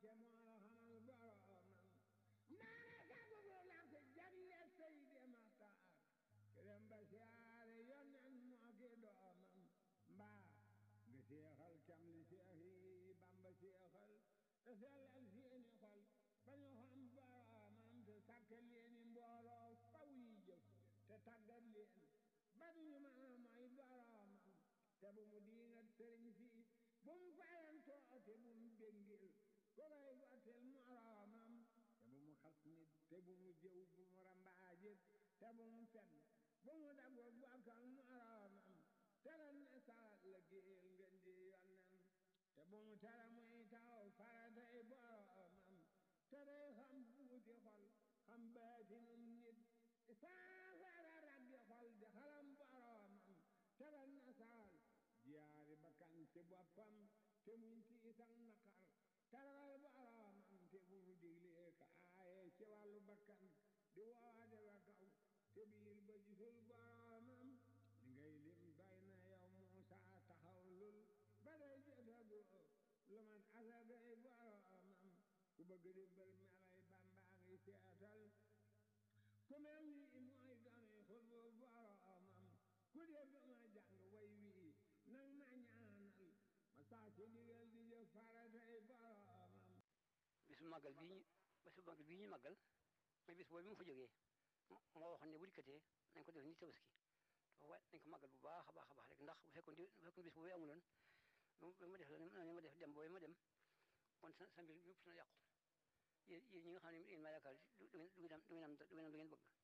te moo la xamal boromam maana sagugu lak jagleel Seydi Maxtaar kerem ba siyaare yonnen moo ki doomam mbaa nga seexal cam li seex yi Bamba seexal te sellal seeni xol ba ñu xam boromam te sàkkal leeni mbooloo faw yi jëf te tàggat leen ba duñu mën a mooy boromam te bu mu diingat sëriñ si bu mu fayantoo te bu mu béngil ko koy gottil moromam te bu mu xas nit te bu mu jëw bu mu rambaajit te bu mu fen bu mu daggo bokkal moromam te lan ne salat la géel ngeen di yonnen te bu mu tere muy taw faratay boromam te day xam buuti xol xam baatinum nit saafara raggi xol di xalam boromam te lan ne saal jiyaari bakkan ci boppam te muñ tiisan naqar tarawal boromam te bu mu diglee ka aaye ci wàllu bakkan di woode wa kaw te biir ba gisul boromam li ngay lim doy na yow Muusa taxaw lul ba day jotagu lu mat asagay boromam ku bëgg di bër melay Bamba ngi seetal ku mel ni mooy dooni xutbu boromam ku dee ba ma jàng way wii nang ma ñaanal ma saa ci digal di jëf faratay boromam bisu màggal bii ñu bisu màggal bii ñu màggal mooy bis boobu mu fa jógee moo waxoon ne bu dikkatee nañ ko def ni tabaski waaye nañ ko màggal bu baax a baax a baax rek ndax bu fekkoon bu fekkoon bis boobu amuloon ba ma def la ma def dem boobu ma dem kon sa sa mbir yëpp na yàqu yéen yéen ñi nga xam ne yéen maa yaakaar du ngeen du ngeen am du ngeen am du ngeen am lu ngeen bëgg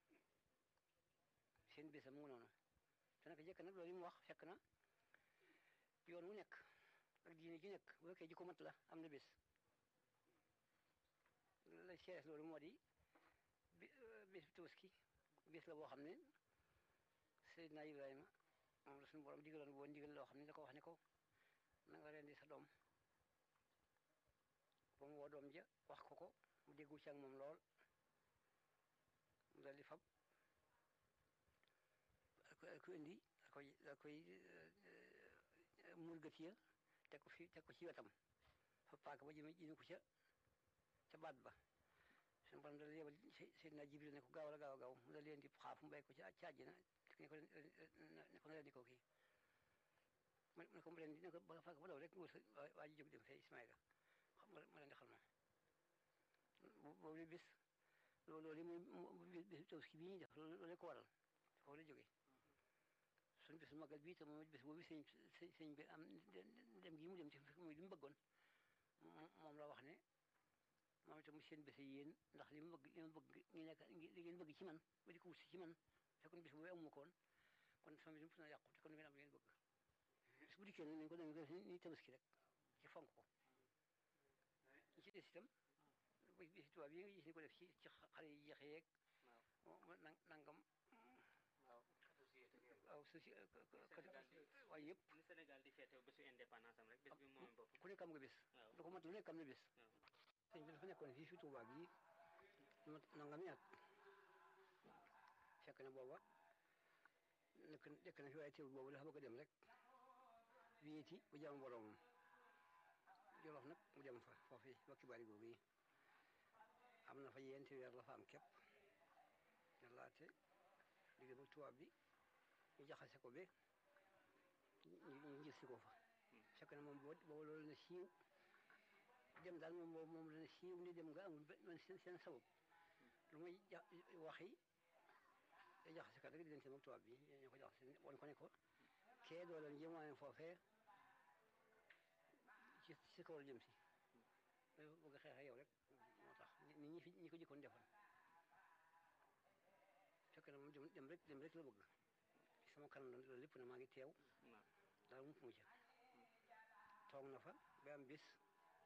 seen bésam mu ngi noonu te nag jëkk nag loolu yi mu wax fekk na yoon wu nekk ak diine ji nekk bu fekkee ji ko mat la am na bés la seeres loolu moo di bi bés bi tabaski bés la boo xam ne Seydina Ibrahima moom la suñu borom digaloon boo ndigal loo xam ne da ko wax ne ko na nga rendi sa doom ba mu woo doom ja wax ko ko mu déggu ci ak moom lool mu dal di fab ak ko indi da koy da koy murgat ya teg ko fi teg ko ci wetam fa paaka ba jëme jëme ko ca ca baat ba suñu borom dal yebal Seydina Jibril ne ko gaaw la gaaw a gaaw mu dal leen di xaaf mu bay ko ci ci àjjana ne ko ne ko na leen di ko kii mu ne ko mu leen di ne ko ba fàgg ba daw rek nga wër waa ji jóg dem fee Ismaïla xam nga ma leen di xal moom boobu li bis loolu loolu muy bis tabaski bii ñuy def loolu ko waral foofu la jógee suñu bis magal bii te moom bis boobu sëñ sëñ bi am dem gi mu dem ci muy li mu bëggoon moom la wax ne moom itam seen bés yéen ndax li mu bëgg li mu bëgg ñu nekk li ngeen bëgg ci man ba di ko wut si ci man fekkoon bis boobu amu ko woon kon sama bis na yàqu te kon ngeen am li ngeen bëgg bis bu dikkee nag nañ ko dañ def ni tabaski rek ci fonk ko ñi ci des itam bis tubaab yi nga gis ni ko def ci ci xale yi jeexe yeeg nangam waaw soci waaye yëpp ni Sénégal di feete bésu indépendance am rek bés bi moom bopp ku nekk am nga bés lu ko mat lu nekk am na bés sëñ bi dafa nekkoon fii fi Tuubaa gi lu mat nangami at fekk na booba nekk nekk na fi waaye teewul boobu dafa bëgg a dem rek wéeti bu jàmm boromam Jolof nag mu dem fa foofu wakki bari googu yi am na fa yenti weer la fa am képp ne laate digg ba tubaab bi ñu jaxase ko be ñu gis si ko fa fekk na moom boobu loolu na siiw dem daal moom boobu moom dana siiw ni dem nga amul man seen seen sabab lu muy wax yi day jaxase kat rek di leen seen ak tubaab bi ñu ko jaxase woon ko ne ko kee doo leen jëmwaane foofee ci si kaw la jëm si bëgg a xeex ak yow rek moo tax nit ñi fi ñi ko jëkkoon defoon fekk na moom dem dem rek dem rek la bëgg sama kanam loolu lépp na maa ngi teew daal mu fu mu ca toog na fa ba am bis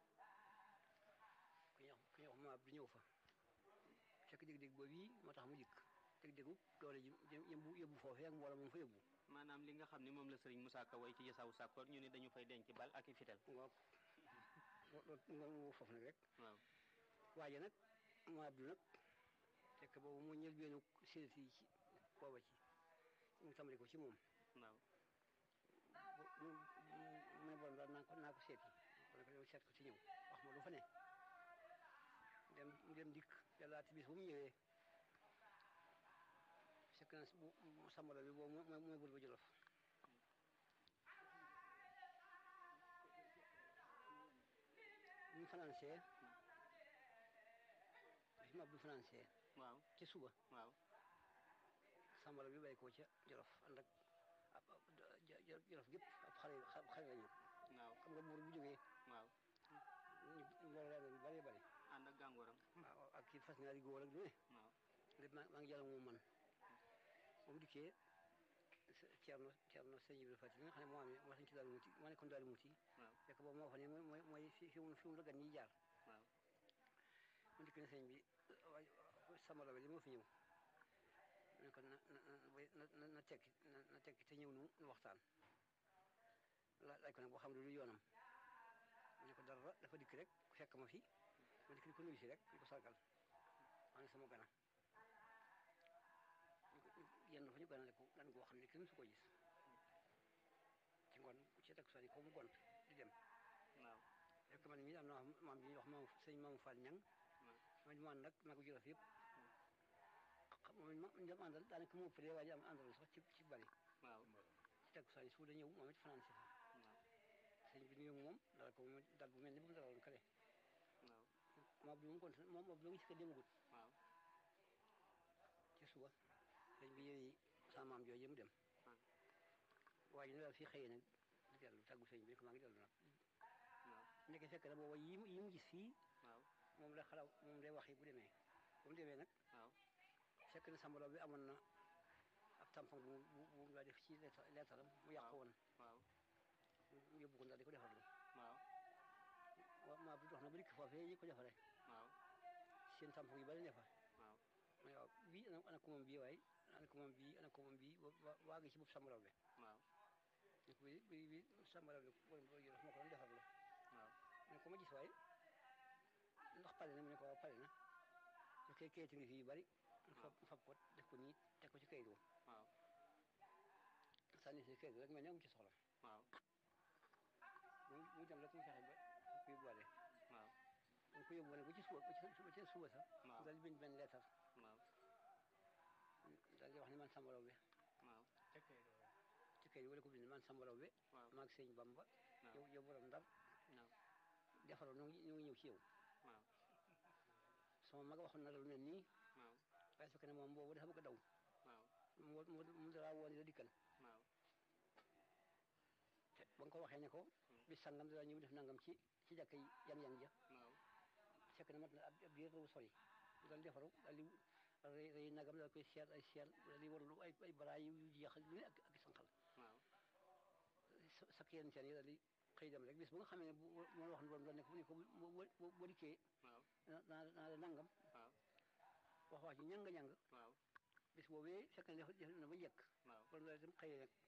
ku ñuy wax ku ñuy wax maab di ñëw fa fekk dégg-dégg boobu yi moo tax mu dikk dégg-déggu doole ji yëbbu yëbbu foofee ak mbooloo moom fa yëbbu maanaam li nga xam ne moom la sëriñ Moussa Ka way ci Jasaawu Sakkoor ñu ne dañu fay denc bal ak i fital waaw loolu foofu nag rek waaw waaye nag maab du nag fekk boobu moo ñël benn séeréer yi ci booba ci mu tàmbali ko ci moom waaw mu ne bon daal naa ko naa ko seeti seet ko ci ñëw wax ma lu fa ne dem dem dikk yàllaati bis bu mu ñëwee fekk na bu sambala bi boobu mooy mooy bul ba jolof bu ñu financé bi ma bu financé waaw ca suba waaw sambala bi bay ko ca jolof ànd ak ab jolof gépp ab xale xale la ñu waaw xam nga buur bu jógee waaw ñu mbooloo yaa ngi bari bari ànd ak gàngooram waaw ak kii fas ñaari góor ak lu ne waaw lépp maa maa ngi jàll moom man ba mu dikkee Thierno Thierno sëñ Ibrahima Fatick nga xam ne moo amee moo tax ci daal muti moo nekkoon daal muti waaw fekk boobu moo fa ne mooy mooy mooy fi fi mu fi mu la gan ñiy jaar waaw mu dikk ne sëñ bi waay sama la li moo fi ñëw mu ne ko na na na na tekki na na tekki te ñëw nu nu waxtaan la laaj ko nag boo xam ne lu yoonam mu ne ko dara dafa dikk rek fekk ma fi ma dikk di ko nuyu si rek di ko sargal maa ngi sama gana yenn dafa ñu ganale ko gan goo xam ne kenn su ko gis ci ngoon ci takk soni ko mu gont di dem waaw fekk man mii am na maam bi ñuy wax maam sëñ maamu Fall ñang ma di man nag maa ko jolof yëpp xam moom ñu dem àndal daanaka mu ëppalee waaye am àndal sax ci ci bari waaw ci takk soni su da ñëw moom it fanaan si fa waaw sëñ bi nuyu moom dal ko mu dal bu mel ni bu mu dalaloon kale waaw maam bi mu gont moom moom la ngi si ko demagut waaw ci suba sëñ bi yooyu sama maam jooju mu dem waaye ñu daal fii xëyee nag di dellu tàggu sëñ bi ne ko maa ngi dellu nag waaw nekk fekk na booba yi mu yi mu gis fii waaw moom la xalaat moom day wax yi bu demee bu mu demee nag waaw fekk na sambalo bi amoon na ab tampon bu bu bu mu daa def ci leetaram mu yàqu woon waaw mu yóbbu ko ndax di ko defarlu waaw waaw maa bi dox na ba dikk foofee yi ko defaree waaw seen tampon yu bari ne fa waaw ma ne waaw bii ana ana ko moom bii waaye ana ko moom bii ana ko moom bii ba waa gi ci bopp sambalo bi waaw ne ko bii bii bii sambalo bi borom borom moo ko doon defarlu waaw ne ko ma gis waaye ndax pare na mu ne ko waaw pare na su kay kayit ngi fii yu bari mu fab mu fab ko def ko nii teg ko ci kayit woo waaw sànni si kayit rek mel ne amu ci soxla waaw mu mu dem rek mu fexe ba ku yóbbuwaale waaw mu ko yóbbuwaale ba ci suba ba ci ba ci suba sax waaw daal di bind benn leetar waaw daal di wax ne man Samba Laobé waaw ci kayit wala ko bind man Samba Laobé waaw maag sëñ Bamba waaw yow yow borom ndar waaw defaroo ñu ngi ñu ngi ñëw ci yow waaw sama mag waxoon na la lu mel nii waaw waaye fekk ne moom boobu dafa bëgg a daw waaw mu mu mu dara woon la dikkal waaw te ba nga ko waxee ne ko bi sangam dara ñëw def nangam ci ci jàkka yi yang-yang ja waaw fekk na mat na ab ab biir bu sori daal defaru daal di rëy rëy nagam daal koy seet ay seet daal di warlu ay ay baraay yu jeex ak lu ne ak ak sanqal waaw sa sakk yenn seen yi daal di xëy dem rek bis bu nga xamee ne bu moo wax ne borom doon ne ko ne ko boo boo boo dikkee waaw naa naa naa la nangam waaw wax wax ji ñanga ñang waaw bis boobee fekk na def def na ba njëkk waaw borom daal dem xëyee nag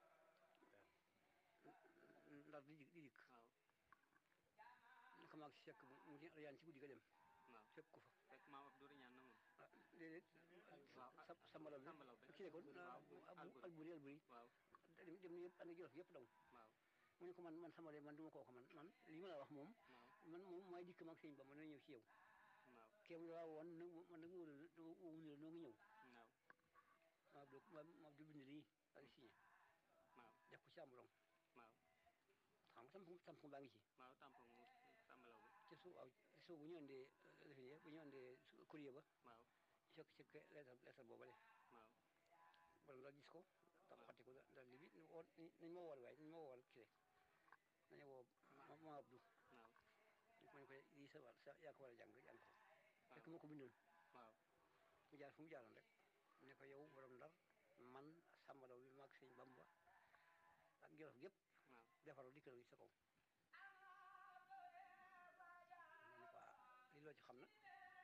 ndar di di dikk waaw naka maag si fekk mu ngi yaan ci guddi ga dem waaw fekk ko fa fekk maam Abdou ñaan na moom ah déedéet waaw sa sambala bi Samba Laobé. kii ne ko waaw abu alburi alburi waaw dem dem na yëpp ànd ak jolof yëpp daw waaw mu ne ko man man sama de man du ma kooku man man lii ma la wax moom waaw man moom maay dikk maag sëñ ba ma dana ñëw ci yow waaw kéem la woon na man nag wóolu la wóolu la noo ngi ñëw waaw maa do ma ma du bind lii ak signé waaw def ko ci amulong waaw xam nga tam tam baa ngi ci waaw tampon mu Samba Laobé ci suuf waaw ci suuf bu ñu andee lifine bu ñu andee courrier ba waaw fekk ci lettre lettre boobale waaw borom daal gis ko da xotti ko daal li bi woo nañ ma wool waaye nañ ma wool kii nañu woo ma ma Abdou waaw ma ne ko lii sa war sa yaa ko war a jàng jàng ko fekk moo ko bindoon waaw mu jaar fu mu jaaroon rek ne ko yow borom ndar man Samba Laobé bi maag sëñ Bamba ak Jolof gépp waaw defaroo dikkal ci sa kaw ma ne ko ah lii loo ci xam nag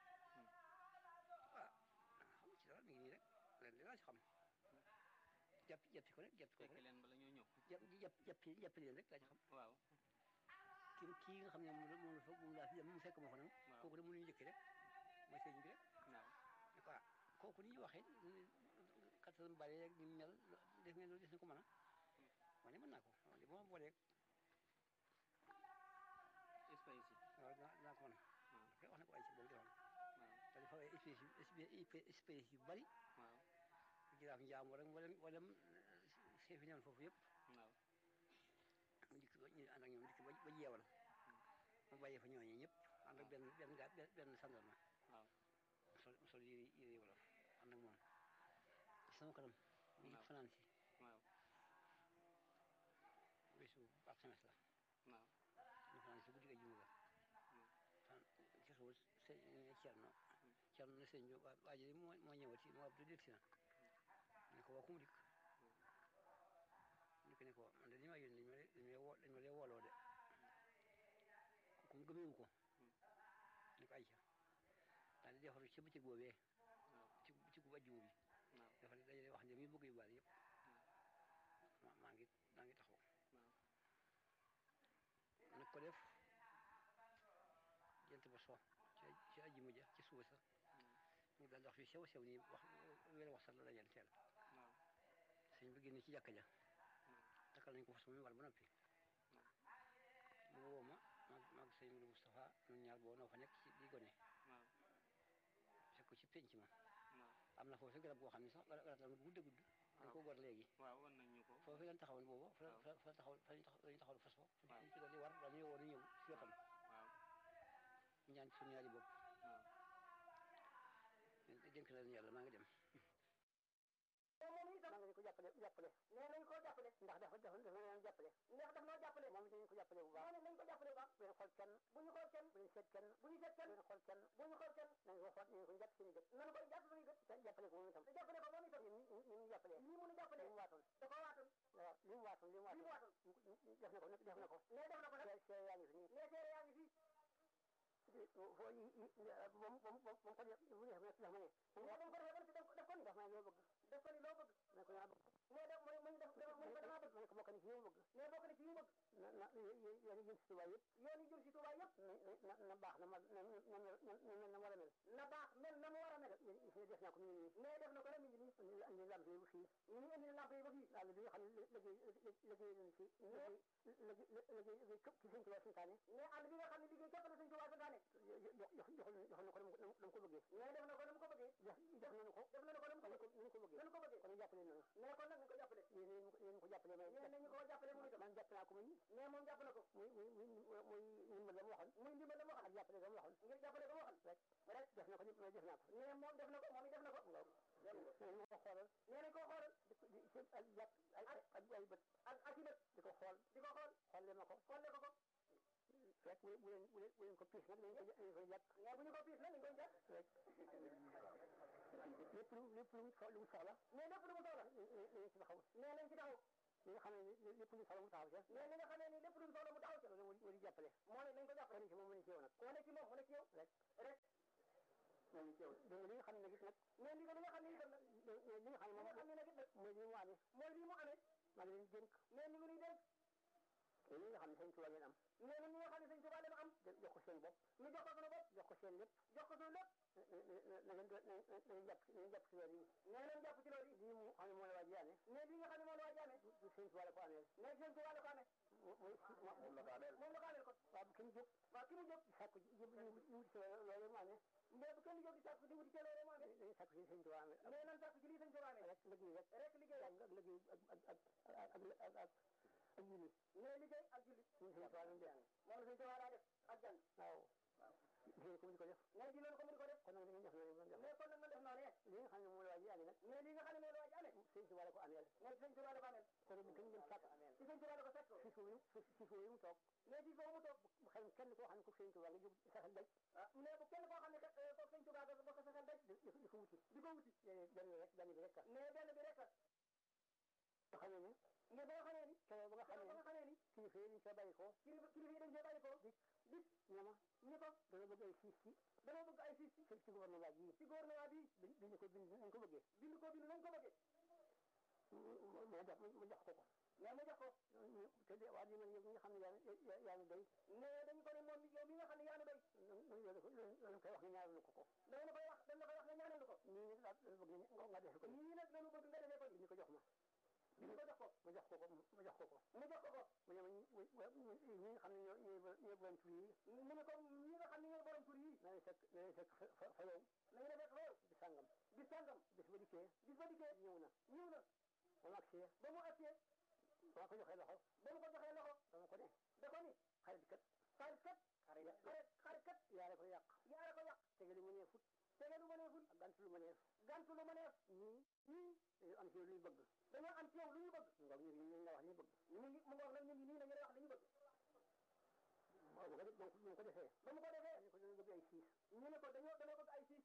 ah xam ci dara mi ngi nii rek leen li laa ci xam jàpp jàppi ko rek jàppi ko fekk rek leen bala ñoo ñëw jàpp jàpp jàppi jàppi leen rek laa ci xam waaw kii kii nga xam ne moom la moom la fa moom laa fi dem mu fekk ma fa nag waaw. kooku de mënuñu njëkk rek mooy sëñ bi rek waaw ne ko ah kooku ni ñuy waxee kattan bari rek ni mu mel def ngeen loolu des na ko mën a ma ne mën naa ko ma ne ba ma booleeg est-ce espèce espèce yu bari waaw jiraaf njaambur rek wala wala chef yi newoon foofu yëpp waaw mu dikk ba ñu ànd ak ñoom dikk ba ba jeewal mu bàyyee fa ñooñu ñëpp ànd ak benn benn gaa benn sandarma waaw sol sol yére yére wolof ànd ak moom ci sama kanam mu ngi waaw. fanaan si waaw bésu ak semes la waaw ñu fanaan si guddi ga juma ga fan ci suba sëñ Cerno Cerno ne sëñ bi waa waa ji moo moo ñëwati moo ab dégg si na ne ko waa ku mu dikk ñu ko ne ko man de li ma yónni dañ ma dañ ma woo dañ ma lee wooloo de ku mu gëmeewu ko ne ko ayca daal di defaru ci bëccëg boobee waaw ci ci gu ajjuma bi waaw dafa dajale wax ne mi bëgg yu bari yëpp ma maa ngi maa ngi taxaw waaw nag ko def jant ba so ci ci ajjuma ja ci suba sa ñu daal di wax fi sew sew nii wax wér wax sax la dajal teel waaw sëñ bi génn ci jàkka ja takkal nañ ko fas mu war ba noppi mu woo ma maag maag sëñ Modou Moustapha ñun ñaar boo noo fa nekk ci di gone waaw fekk ko ci penc ma waaw am na foofu sa garab goo xam ne sax garab garab la mu gudd a gudd dañ ko gor léegi waaw wan nañ ñu ko foofu lañ taxawoon boobu fa waaw. fa fa taxaw fa lañ taxaw lañ taxaw fas fa waaw. ñu ci doon di war dañu woon ñëw si wetam waaw ñaan ci suñu ñaari bopp waaw dénk na leen yàlla maa ngi dem moom itam maa ngi ko jàppale jàppale nee nañ ko jàppale ndax dafa dafa dafa leen jàppale ndax daf noo jàppale moom dañu ko jàppale bu baax nañ ko jàppale bu baax bu leen xool kenn bu ñu xool kenn bu leen seet kenn bu ñu seet kenn bu leen xool kenn bu ñu xool kenn nañ ko xool nañ ko jàpp suñu gët nañ ko jàpp suñu gët te jàppale ko moom itam te jàppale ko moom itam ni ni mu jàppale ni mu jàppale li mu waatoon da ko waatoon waaw li mu waatoon li mu waatoon def na ko nag def na ko nee def na ko nag seere yaa ngi fi nii nee seere yaa ngi fi foo yi moom moom moom ko def bu def def ma ne nee ba mu ko defee def ko def ko ni def ma loo bëgg def ko ni loo bëgg ne ko yaa bëgg nee def mooy mooy def mooy ko damaa bëgg ne ko bokk ni ci yow bëgg nee bokk ni ci yow bëgg na na yoon yi jëm si Tuubaa yëpp yoon yi jëm si Tuubaa yëpp na na baax na ma na na na na war a mel na baax mel na mu war a mel def naa ko mi ngi nii nee def na ko rek mi ngi nii indi andi lamp yi ba fii ñu ngi indi lamp yi ba fii wàll bi nga xam ne liggéey liggéey nañ ci liggéey liggéey liggéey képp ci sëñ Tuubaa santaane nee àll bi nga xam ne liggéey képp la sëñ Tuubaa santaane jox jox jox jox na ko na mu ko bëggee nee def na ko na mu ko bëggee jox jox nañu ko def nañu ko na mu ko bëggee na mu ko bëggee kon jàppale nañu nee kon nag nañu ko jàppale yéen yéen ko jàppale may nee nañu ko jàppale moom itam man jàpp naa ko muy nee moom jàpp na ko muy muy muy muy ndimbal la mu waxoon muy ndimbal la mu waxoon ak jàppale la mu waxoon ngir jàppale ko mu waxoon rek rek def na ko ñëpp def naa ko nee moom def na ko moom it def na ko waaw nee nañu ko xoolal nee nañu ko xoolal di di ak jàpp ay ak ay bët ak ak i bët di ko xool di ko xool xolle ma ko xolle ko ko rek bu bu leen bu leen bu leen ko piis nag dañu koy dañu koy jàpp mais bu ñu ko piis nag dañu koy jàpp rek lépp lu lépp lu mu lu mu soxla mais lépp lu mu soxla nañ ci taxaw mais nañ ci taxaw li nga xam ne lépp lu mu soxla mu taxaw ca mais li nga xam ne ni lépp lu mu soxla mu taxaw ca loolu moo di jàppale moo ne nañ ko jàppale ci moom mu ne ci yow nag koo ne ci moom mu ne ci yow rek rek moo ne ci yow dégg nga li nga xam ne nag it nag mais li nga li nga xam ne itam nag li nga xam ne moom xam ne nag it nag mooy li mu amee mooy li mu amee maa ngi leen dénk mais ni ngi nuy dénk te li nga xam ne sëñ Tuubaa leen am nee na ñi nga xam ne sëñ Tuubaa leen am jox ko seen bopp ñu jox ko sunu bopp jox ko seen lépp jox ko sunu lépp na ngeen na ngeen jàpp na ngeen jàpp ci loolu yi nee nañ jàpp ci loolu yi lii mu xam ne moo la waa jaane mais lii nga xam ne moo la waa jaane du sëñ Tuubaa la ko amee mais sëñ Tuubaa la ko amee moom la ko amee moom la ko amee ko waaw bu kenn jóg waaw ki mu jóg sàkku jëb ñu wuti ci loolu mu amee mais bu kenn jóg di sàkku di wuti ci loolu mu amee dañuy sàkku ci sëñ Tuubaa amee mais nan sàkku ci lii sëñ Tuubaa amee rek liggéey rek rek liggéey ak liggéey ak ak ak ak ak ak julli mais liggéey ak julli ñun sëñ Tuubaa lañ def moom la sëñ Tuubaa daa def ak jàng waaw jigéen ko mu di ko def mais di loolu ko mu di ko def kon nag dañuy def noonu mais kon nag man def noonu li nga xam ne moom la waa ji amee nag mais li nga xam ne moom la waa ji amee sëñ Tuubaa la ko amee mais sëñ Tuubaa la ko amee kon bu kenn dem sàkk ci sëñ Tuubaa la ko fekk si foofu si foofu mu toog mais si foofu mu toog bu xel kenn koo xam ne ko sëñ Tuubaa nga jóg saxal daj ah mais bu kenn koo xam ne ko sëñ Tuubaa ba ko saxal daj di ko wuti di ko wuti benn rek benn bi rek mais benn bi rek nga xamee ne nga ba nga xamee ni keroog ba nga xamee ba nga xamee ni kilifa yi dañ see bàyyi ko kilifa kilifa yi dañ see bàyyi ko dik dik ñama ñu ko dana bëgg ay siis ci dana bëgg ay siis ci ci gouvernement bi ci gouvernement bi bind ko bind nañ ko bëggee bind ko bind nañ ko bëggee ma jox ma jox ko ko mais ma jox ko te de waa ji man ñi nga xam ne yaa yaa ngi doy mais dañ ko ne moom yow mi nga xam ne yaa ngi doy loolu koy wax nga ñaanal ko ko da nga koy wax dañ la koy wax nga ñaanal ko nii nag daal bëgg nga def ko nii nag dañu bëgg nga defee ko ni ko jox ma bi ko jox ko ma jox ko ko ma jox ko ko ma jox ko ko mu ne ma ñi nga xam ne ñoo ñooy borom tur yi mu ne ko ñi nga xam ne ñooy borom tur yi na lay fekk na lay fekk fa fa fa yow na ngeen fekk fa yow bis sàngam bis sàngam bis ba dikkee bis ba dikkee ñëw na ñëw na ba mu agsee ba mu agsee ba ma ko joxee loxo ba mu ko joxee loxo ba ma ko ne da ko ni xarit kat xarit kat xarit xarit kat yaare ko yàq yaare ko yàq tege lu ma nee fut tege lu ma nee fut ak gantu lu ma neef gantu lu ma neef ñii ñii dañoo am ci yow lu ñu bëgg dañoo am ci yow lu ñu bëgg mu ngoog ñu ngi nga wax li ñu bëgg ñu ngi mu ngoog nag ñu ngi nii dañu wax li ñu bëgg waaw bu ko def bu ko defee ba mu ko defee ñu ko dañoo bëgg ay siis ñu ne ko dañoo dañoo bëgg ay siis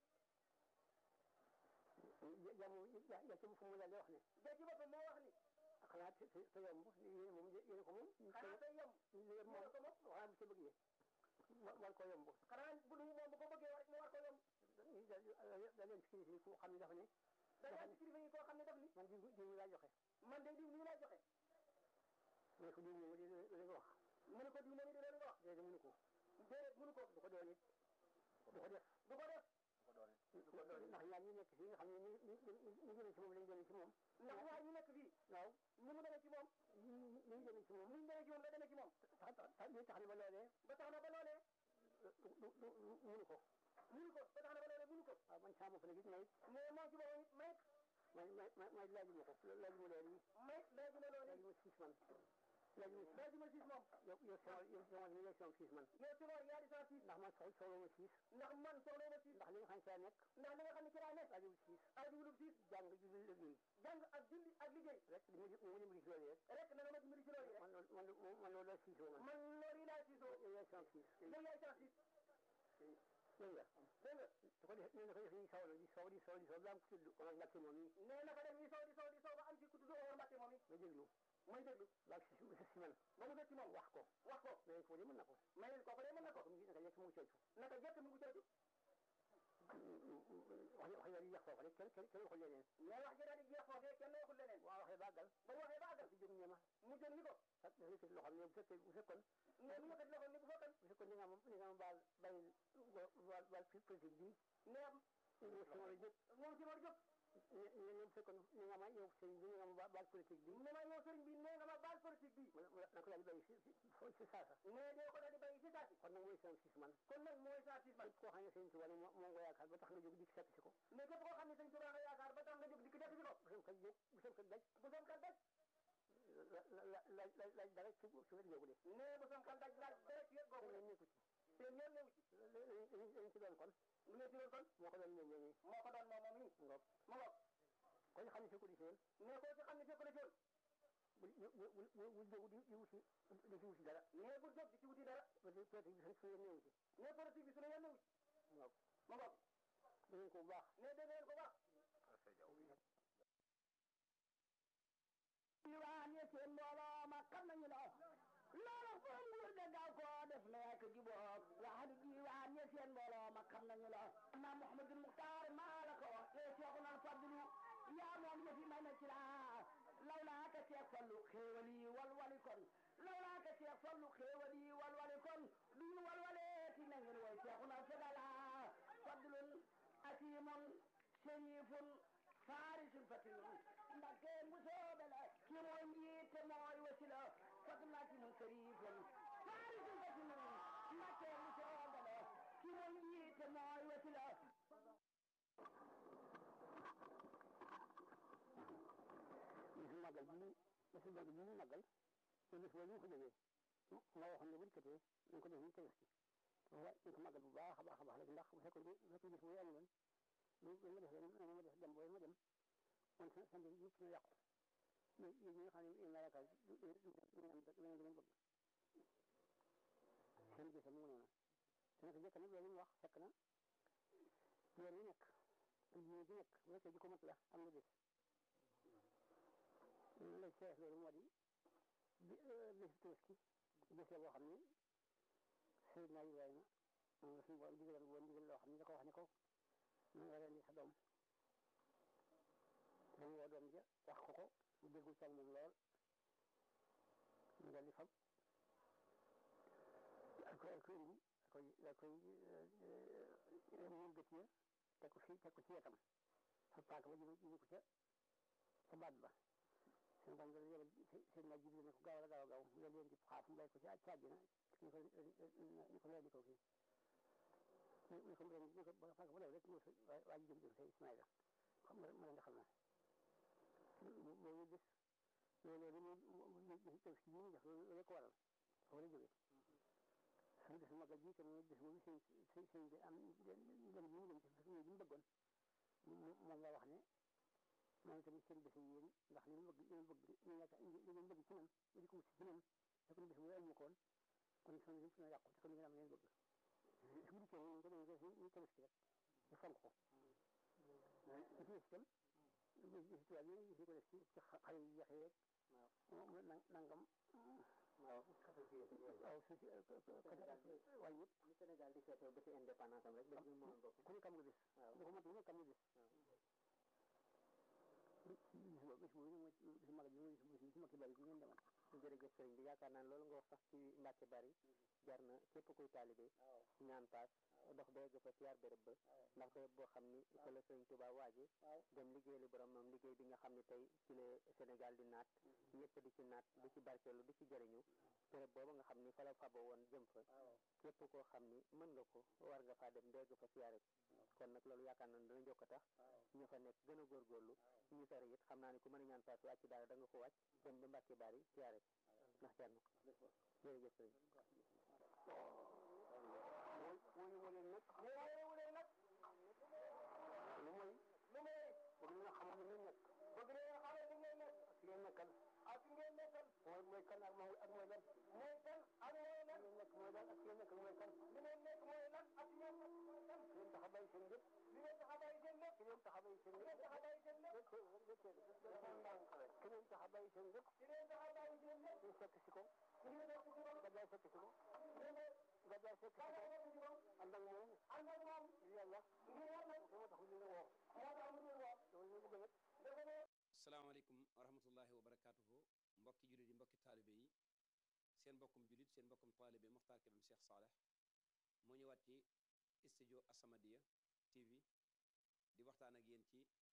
jamu ya ci fu mu daal di wax ne ja ci boppam moo wax ni xanaa te te yomb yéen moom yéen ko moom xanaa te yomb yéen moom ko moom xanaa bu ci bëggee war ko yomb xanaa bu du moom bu ko bëggee war mu war ko yomb da leen ci kilifa yi ku xam ne dafa ne da leen ci kilifa yi koo xam ne daf ni man diw diw laa joxe man de diw lii laa joxe mu ne ko diw moom di leen wax mu ne ko diw moom di leen wax déedéet mënu ko déedéet mënu ko du ko doon it du ko def du ko def ndax ñaar ñu nekk fii nga xam ne ñu ñu ñu jëlee ci moom lañ jëlee ci moom. ndax ñaar ñu nekk fii. waaw ñu mu demee ci moom. ñu ñu ñu jëlee ci moom. ñu ñu demee ci moom la demee ci moom. tax tax li tax na ba loolee. ba tax na ba loolee. du du du mënu ko. mënu ko ba tax na ba loolee mënu ko. waaw man saa bopp nag it may. mais moom ci boppam it may. may may may laajuma ko laajuma loolu yi. may laajuma loolu yi. laajuma siis man. laajuma laajuma siis moom. yow yow sama yow sama yow sama siis man. yow sama yaa di sama siis. ndax man soxla soxla ma siis. ndax man soxla ma siis. ndax li nga xam ne ci laa nekk. ndax li nga xam ne ci laa nekk. laajul siis. laajul siis. jàng julli liggéey. jàng ak julli ak liggéey. rek li ma li ma dimbali ci loolu rek. rek na nga ma dimbali ci loolu rek. man man man loolu laa siisoo man. man loolu yi laa siisoo. yow yaay sama siis. yow yaay sama siis. dégg nga dégg nga su ko defee nee na ko def nii saw la di saw di saw di saw ba am ku tudd Omar Mbacke moom yi nee na ko def nii saw di saw di saw ba am ci ku tudd Omar Mbacke moom yi nga déglu may déglu baag si si si man ba mu ci moom wax ko wax ko mais ko de mën na ko mais kooku de mën na ko naka jekk mu ngi coocu naka jekk mu ngi coocu wax wax yi jeex foofu rek kenn kenn kenn waxul leneen mais wax ji daal di jeex foofu kenn waxul leneen waaw waxee bàggal ba mu waxee bàggal si jóg ñeema mu jóg ni ko ak dafa yëkkati loxoom ne bu fekkee bu fekkoon ne mu yëkkati loxoom ne bu fekkoon bu fekkoon ni nga ma ni nga ma baal bàyyi baal baal politique bi ne moom si ma jóg moom si ma jóg ne ne bu fekkoon ni nga ma yow sëriñ bi ni nga ma baal politique bi ne ma yow sëriñ bi ne nga ma baal politique bi na ko daal di bàyyi si si si saasa mais dee ko daal di bàyyi si saasi kon nag mooy sama sis man kon nag mooy sama sis man koo xam ne sëriñ Tuubaa moo moo nga yaakaar ba tax nga jóg dikk fekk si ko mais képp koo xam ne sëriñ Tuubaa nga yaakaar ba tax nga jóg dikk fekk si ko bu sam kat jóg bu sam kat daj bu sam kat daj la la la la laaj dara ci ci wet googu de mais bu sam kat daj laaj dara ci wet googu de nekku ci te ñoom newu ci lañ ci doon kon lu ngeen ci doon kon moo ko doon ñëw ñëw moo ko doon moom moom yi ngoog ma ngoog kon xam ne fekku di seen mais ko ci xam ne fekku di seen bu bu bu bu jóg di di wuti di ci wuti dara mais bu jóg di ci wuti dara politique bi suñu suñu newu ci mais politique bi suñu yoon newu ci ngoog ma ngoog da ngeen ko bu baax mais dégg ngeen ko baax diwaan ya seen mbooloo ma xam nañu la loolu foo nguur de gaaw koo def nekk juboog waxadu diwaan ya seen mbooloo ma xam nañu la na Muhammadul Muxtaar maa la ko wax te Seexuna Fadlu yaa moom yëfi may na ci la lawlaa ka Seex Fallu xéewal yi walwali kon lawlaa ka Seex Fallu xéewal yi walwali kon duñu walwaleeti na ngeen woy Seexuna Fadala fadlun asimun sharifun faarisun fatinun Mbakke mu soobe la ki mooy njiit te mooy wasila fadlun asimun sharifun faarisun fatinun Mbakke mu soobe la ki mooy njiit te mooy wasila bisu màggal bi bisu màggal bi ñu màggal te bis boobu ñu ko jógee nga waxoon ne bu dikkatee nañ ko def ñu tegas ci waaye nañ ko màggal bu baax a baax a baax rek ndax bu fekkoon bu fekkoon bis boobu amuloon lu lu ma def ren ma def dem booy ma dem man sa sa mbir yëpp na yàqu mais yéen ñi nga xam ne yéen laa yaakaar du du du ngeen du ngeen bëgg seen gis mu noonu te nag jëkk nag loolu mu wax fekk na weer wi nekk ak diine ji nekk bu fekkee ji ko mat la am nga bés lay seet loolu moo di bi bés Tabaski bés la boo xam ne Seydina Ibrahima moom la suñu borom digaloon woon digal loo xam ne da ko wax ne ko mu nga rendi sa doom dañu woo doom ja wax ko ko mu déggul ci moom lool mu dal di fab ak koy ak koy indi ak koy ak koy moom gët ya teg ko fii teg ko ci wetam fa paaka ba jëme jëme ko ca ca baat ba seen borom dana yebal seen naa jibril ne ko gaaw la gaaw gaaw mu leen di xaaf mu bay ko ci caaj na ñu ko ñu ko leen di ko kii mu ne ko mu ne ko ba fàgg ba léegi rek mu waa ji jëm jëm say Ismaïla xam nga mën nga xam naa boobu gis loolu loolu mu teg si yi ñu def loolu la ko waral foofu la jógee suñu gis magal ji te mu gis boobu sëñ sëñ sëñ bi am dem bi mu dem ci fas bi mu bëggoon moom la wax ne moom tamit seen bés yi yéen ndax li mu bëgg li mu bëgg ñu nekk li ngeen bëgg ci man mu di ko wut ci man te kon bés bu amu ko woon kon sama yëpp na yàqu te kon ngeen am ngeen bëgg su bu dikkee ñu ko dañ ko ñu tabaski rek ñu fonk ko ñu ci des itam gis tubaab yi ñu ko def ci ci xale yu jeex yeeg nangam waaw waaw su si waaye yëpp ni Sénégal di feetoo ba ci indépendance am rek ba ñu moom bopp ku ne kam nga bis waaw dafa mat ne kam nga bis bis boobu bis boobu mooy bis magal bi mooy bis bis makki bari bi ngeen demoon jërëjëf sëriñ bi yaakaar naa loolu nga wax sax ci Mbàkke bari jar na képp kuy taalibe ñaan paas dox ba yegg fa siyaar béréb ba ndax béréb boo xam ni fa la sëriñ Tuubaa waaje dem liggéeyali borom moom liggéey bi nga xam ne tey ci la Sénégal di naat ñëpp di ci naat di ci barkeelu di ci jëriñu béréb boobu nga xam ni fa la fabo woon jëm fa képp koo xam ni mën nga ko war nga faa dem ndegg fa siyaare kon nag loolu yaakaar naa ne dana jokk tax ñu fa nekk gën a góorgóorlu ñu sori it xam naa ne ku mën a ñaan paas wàcc daal da nga ko wàcc dem ba Mbàkke bari siyaare ndax jar na ko jërëjëf sëriñ wóoyu wu leen nag wóoyu wu leen nag lu mooy lu mooy bëgg leen a xamal li ngeen nekk bëgg leen a xamal li ngeen nekk ak ngeen nekkal ak ngeen nekkal mooy mooy kan ak mooy ak mooy lan mooy kan ak mooy lan ngeen nekk mooy lan ak ngeen nekk mooy kan li ngeen nekk mooy lan ak ngeen nekk mooy kan ngeen tax a bàyyi seen lépp li ngeen tax a bàyyi seen lépp ki ngeen tax a bàyyi seen lépp tax a bàyyi seen lépp dafa ndànk rek ki ngeen tax a bàyyi seen lépp ki ngeen tax a bàyyi seen lépp ñu fekk si ko ñu fekk si ko gàddaay fekk si ko gàddaay fekk si ko ànd ak moom ànd ak moom yàlla yàlla moo tax ñu woo moo tax ñu woo loolu ñu bëgg nag salaamaaleykum wa rahmatullahi wa barakaatuhu mbokki jullit yi mbokki taalibe yi seen mbokkum jullit seen mbokkum taalibe Mokhtar Kébé Cheikh Saleh moo ñëwaat ci studio As-Samadiyya TV di waxtaan ak yéen ci